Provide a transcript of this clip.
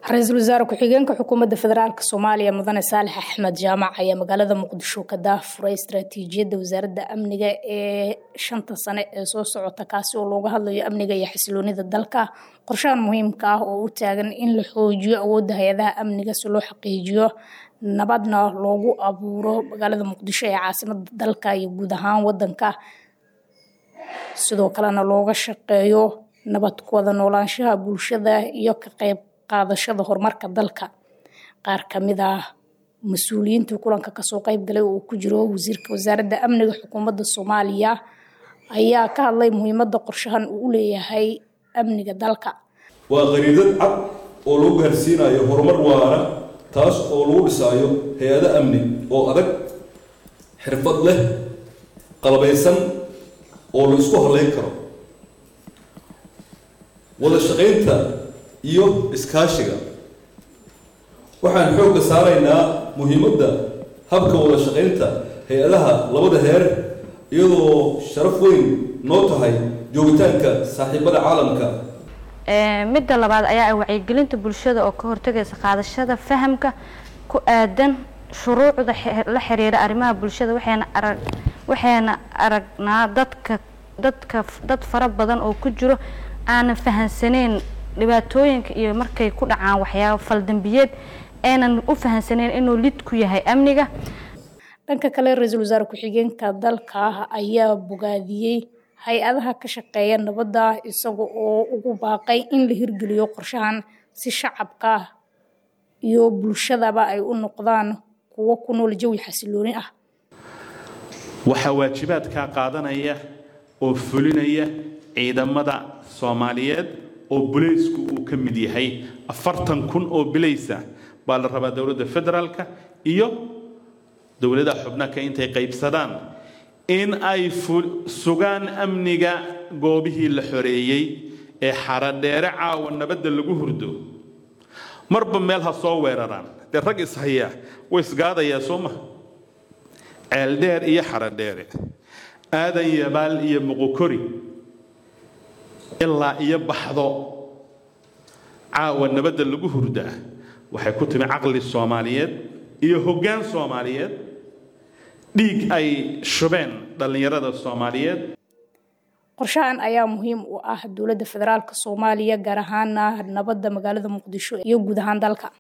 ra-iisul wasaare ku-xigeenka xukuumadda federaalk soomaaliya mudane saalex axmed jaamac ayaa magaalada muqdisho ka daafuray istaraatiijiyadda wasaaradda amniga ee shanta sane ee soo socota kaasi oo looga hadlayo amniga iyo xasiloonida dalka qorshahan muhiimka ah oo u taagan in la xoojiyo awoodda hay-adaha amniga si loo xaqiijiyo nabadna loogu abuuro magaalada muqdisho ee caasimada dalka iyo guud ahaan wadanka sidoo kalena looga shaqeeyo nabad ku wada noolaanshaha bulshada iyo ka qayb qaadashada horumarka dalka qaar kamid ah mas-uuliyiinta kulanka kasoo qayb galay oo ku jiro wasiirka wasaaradda amniga xukuumadda soomaaliya ayaa ka hadlay muhiimada qorshahan uu u leeyahay amniga dalka waa qariidad cad oo lagu gaarsiinayo horumar waara taas oo lagu dhisaayo hay-ado amni oo adag xirfad leh qalabaysan oo la isku halayn karo wada shaqaynta iyo iskaashiga waxaan xoogga saaraynaa muhiimadda habka wada shaqaynta hay-adaha labada heer iyadoo sharaf weyn noo tahay joogitaanka saaxiibada caalamka midda labaad ayaa ah wacyigelinta bulshada oo ka hortagaysa qaadashada fahamka ku aadan shuruucda la xiriira arrimaha bulshada waxayna arag waxayna aragnaa dadka dadka dad fara badan oo ku jiro aanan fahansaneyn dhibaatooyinka iyo markay ku dhacaan waxyaaba faldambiyeed aynan u fahansaneyn inuu lid ku yahay amniga dhanka kale ra-iisul wasaare ku-xigeenka dalka ayaa bogaadiyey hay-adaha ka shaqeeya nabadda isaga oo ugu baaqay in la hirgeliyo qorshahan si shacabka iyo bulshadaba ay u noqdaan kuwo ku nool jawi xasilooni ah waxaa waajibaadkaa qaadanaya oo fulinaya ciidamada soomaaliyeed oo bulaysku uu ka mid yahay afartan kun oo bilaysa baa la rabaa dowladda federaalka iyo dowladaha xubnaka intay qaybsadaan in ay sugaan amniga goobihii la xoreeyey ee xaradheere caawa nabadda lagu hurdo marba meel ha soo weeraraan dee rag ishayaa way isgaadayaa soo maha ceeldheer iyo xaradheere aadan yabaal iyo muqukori ilaa iyo baxdo caawa nabadda lagu hurdaa waxay ku timi caqli soomaaliyeed iyo hoggaan soomaaliyeed dhiig ay shubeen dhallinyarada soomaaliyeed qorshahan ayaa muhiim u ah dowladda federaalk soomaaliya gaar ahaana nabadda magaalada muqdisho iyo guud ahaan dalka